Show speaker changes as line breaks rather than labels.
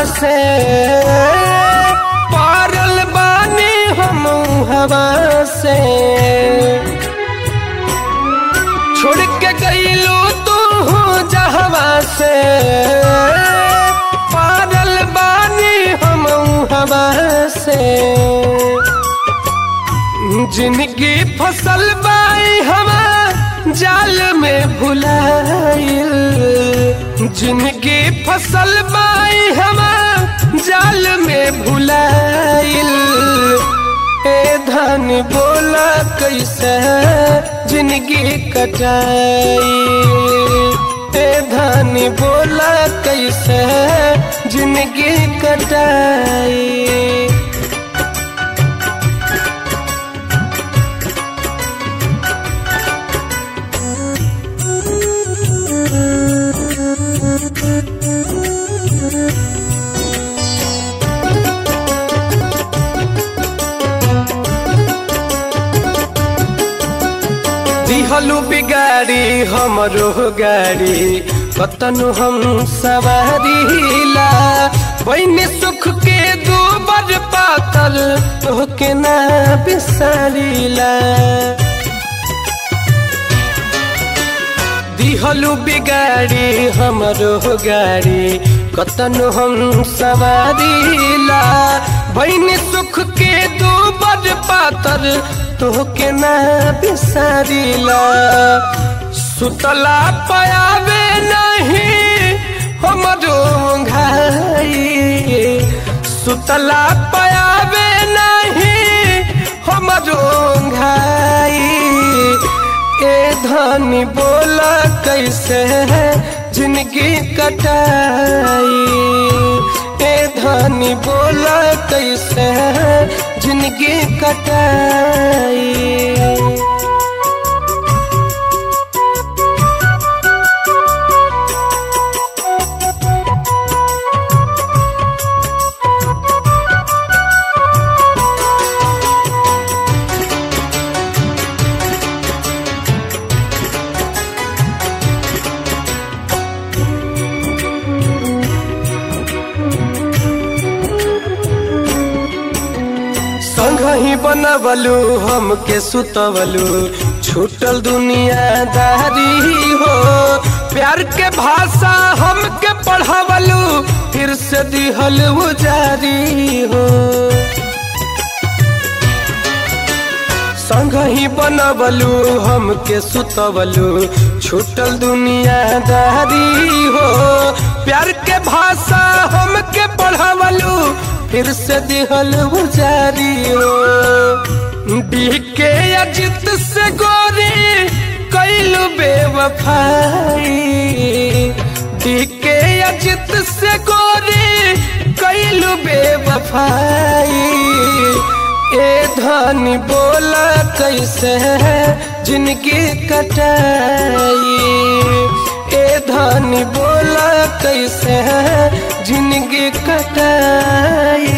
से पारल बानी हम हवा से छोड़ के गईलू तू जहवा से पारल बानी हम हवा से जिनकी फसल बाई हवा जाल में भुलाइल जिनकी फसल बाई हवा जाल में भुलाइल ए धन बोला कैसे जिनकी कटाई ए धन बोला कैसे जिनकी कटाई दिहलु बिगाड़ी हमरो गाड़ी कतनु हम सवारीला बहनी सुख के दूबर पातल तोहके ना बिसारीला दिहलु बिगाड़ी हमरो गाड़ी कतनु हम सवारीला बहनी सुख के दूबर पातर तोहके ना बिसारीला सुतला पयावे नहीं हमरो घाई सुतला पयावे नहीं हमरो घाई ए धनी बोला कैसे है जिनकी कटाई ए धनी बोला कैसे है जिनकी कटाई संगही बनवलू हमके सुतवलू छूटल दुनियादारी हो प्यार के भाषा हमके पढ़ावलू फिर से दिहल जारी हो संगही बनवलू हमके सुतवलू छूटल दुनियादारी हो प्यार के भाषा हमके पढ़ावलू फिर से दिहल जारी हो बीके अजित से गोरी कैलू बेवफाई बीके अजित से गोरी कैलू बेवफाई ए धनी बोला कैसे है जिनकी कटाई ए धनी बोला कैसे है जिनकी कटाई